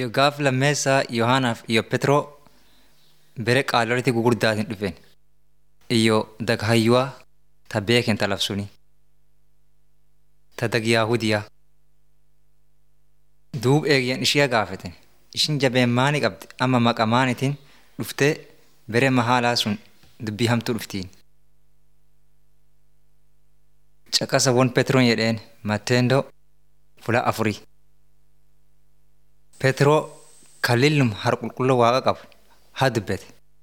Iyo gaaf lammeessaa Yohaanaaf iyo Petroo bere qaaloliti gugurdaatiin dhufen. Iyo daghayyuwaa ta beeken ta labsuni. Ta dag Yaahudiyaa. Duub eegyan ishiya gaafeten. Ishin jabeen maani qabdi amma maqa maanitiin dhuftee bere mahaalaa sun dubbii hamtuu dhuftiin. Caqasa won Petroon jedheen Matteendoo fula afurii. Petroo kalillum har qulqulluu waaqa qabu haa dubbete.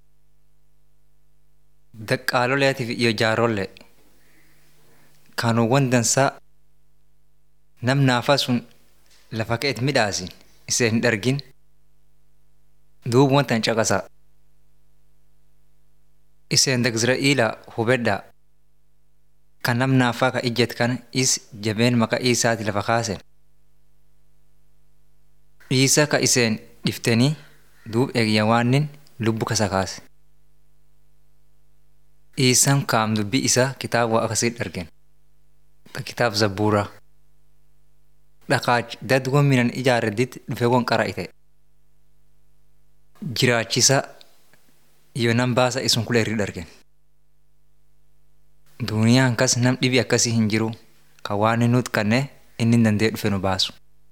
Daqqaaloleetiif iyo jaarollee kanuuwwan dansaa nam naafaa sun lafa ka'eet midhaasin isee hin dhargin duub wantan caqasaa. Iseen dag Izra'iilaa hubedhaa kan nam naafaa ka ijjet kana is jabeen maqaa isaati lafa kaasen. Dhiisa ka iseen dhiftanii duub eegya waannin lubbu kasa kaase. Dhiisan kaam dubbii isaa kitaaba akkasii dhargen. Kitaab zabbuuraa. Dhaqaach dadgoon minan ijaarredditti dhufee won qara'ite. Jiraachisa iyo nam baasa isun kula irri dhargen. Duuniyaan kas nam dhibi akkasii hin jiru ka waan inni nuti kannee inni danda'ee dhufe nu baasu.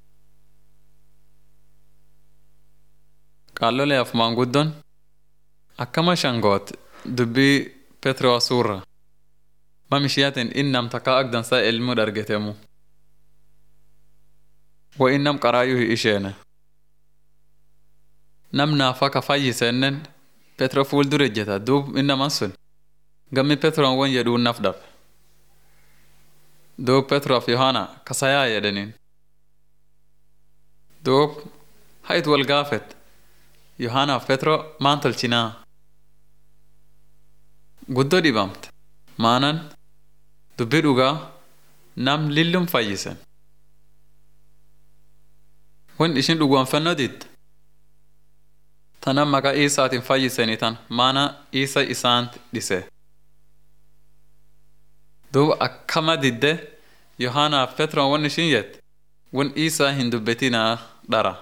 Qaalloleef maanguddoon akkama shangoot dubbii Petroo suurra mam ishiyaatiin innam takkaa agdansaa ilmuu dhargetemu. Wo innam qaraayyuu hi isheene. Nam naafaa ka fayyisennen Petroo fuuldura ejjeta duub innaman sun gammi Petroon won jedhuu naf dhabe. Duub Petroof Yohaana kasayaa jedhaniin. Duub hayit wal gaafet Yohaanaaf Petroo maan tolchinaa? Guddoo dhibamte maanan dubbii dhugaa nam lillum fayyisen. Wan ishin dhugoonfannoo didde. Tanan maqaa Iisaatiin fayyisanii tan maana Iisa isaant dhise. Duuba akkama didde Yohaanaaf Petroon wan ishin jette wan Iisaa hin dubbetinaa dhara.